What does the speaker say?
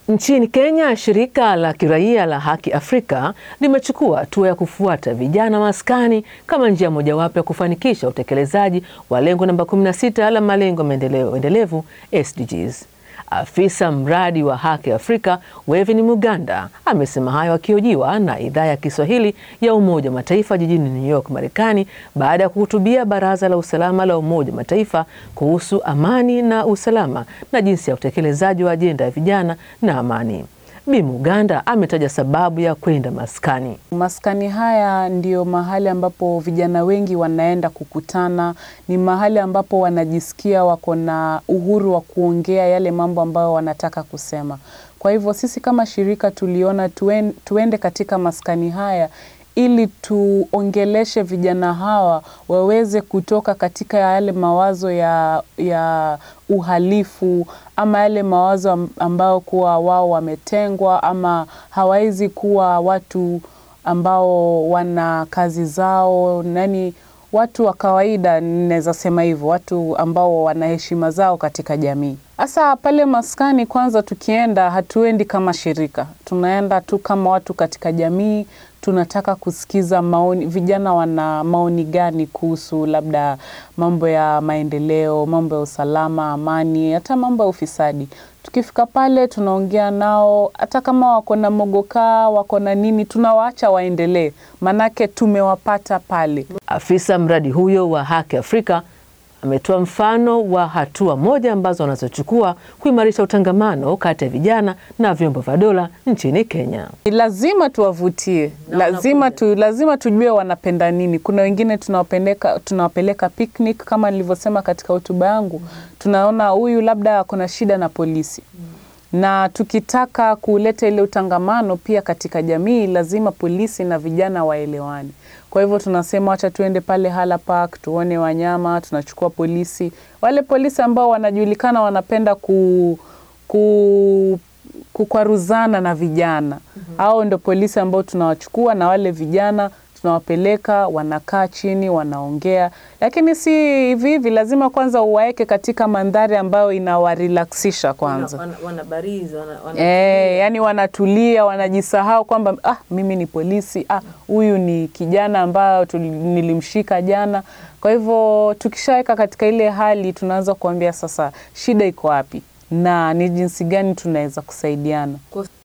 Nchini Kenya, shirika la kiraia la Haki Afrika limechukua hatua ya kufuata vijana maskani kama njia mojawapo ya kufanikisha utekelezaji wa lengo namba 16 la malengo ya maendeleo endelevu SDGs. Afisa mradi wa Haki Afrika Wevin Muganda amesema hayo akihojiwa na idhaa ya Kiswahili ya Umoja wa Mataifa jijini New York, Marekani, baada ya kuhutubia Baraza la Usalama la Umoja wa Mataifa kuhusu amani na usalama na jinsi ya utekelezaji wa ajenda ya vijana na amani. Bi Muganda ametaja sababu ya kwenda maskani. Maskani haya ndio mahali ambapo vijana wengi wanaenda kukutana, ni mahali ambapo wanajisikia wako na uhuru wa kuongea yale mambo ambayo wanataka kusema. Kwa hivyo sisi kama shirika tuliona tuen, tuende katika maskani haya ili tuongeleshe vijana hawa waweze kutoka katika yale mawazo ya, ya uhalifu ama yale mawazo ambao kuwa wao wametengwa ama hawawezi kuwa watu ambao wana kazi zao, nani watu wa kawaida, naweza sema hivyo, watu ambao wana heshima zao katika jamii. Hasa pale maskani, kwanza tukienda, hatuendi kama shirika, tunaenda tu kama watu katika jamii. Tunataka kusikiza maoni, vijana wana maoni gani kuhusu labda mambo ya maendeleo, mambo ya usalama, amani, hata mambo ya ufisadi. Tukifika pale tunaongea nao, hata kama wako na mogokaa, wako na nini, tunawaacha waendelee, manake tumewapata pale. Afisa mradi huyo wa Haki Afrika ametoa mfano wa hatua moja ambazo wanazochukua kuimarisha utangamano kati ya vijana na vyombo vya dola nchini Kenya. Lazima tuwavutie, lazima, tu, lazima tujue wanapenda nini. Kuna wengine tunawapeleka tunawapeleka picnic kama nilivyosema katika hotuba yangu, tunaona huyu labda kuna shida na polisi na tukitaka kuleta ile utangamano pia katika jamii, lazima polisi na vijana waelewane. Kwa hivyo tunasema wacha tuende pale Hala Park tuone wanyama, tunachukua polisi, wale polisi ambao wanajulikana wanapenda ku, ku kukwaruzana na vijana au ndo polisi ambao tunawachukua, na wale vijana tunawapeleka, wanakaa chini, wanaongea, lakini si hivi hivi. Lazima kwanza uwaeke katika mandhari ambayo inawarelaksisha kwanza, wana, wana barizi, wana, wana e, yani wanatulia, wanajisahau kwamba ah, mimi ni polisi, ah, huyu ni kijana ambayo nilimshika jana. Kwa hivyo tukishaweka katika ile hali, tunaanza kuambia sasa shida iko wapi na ni jinsi gani tunaweza kusaidiana.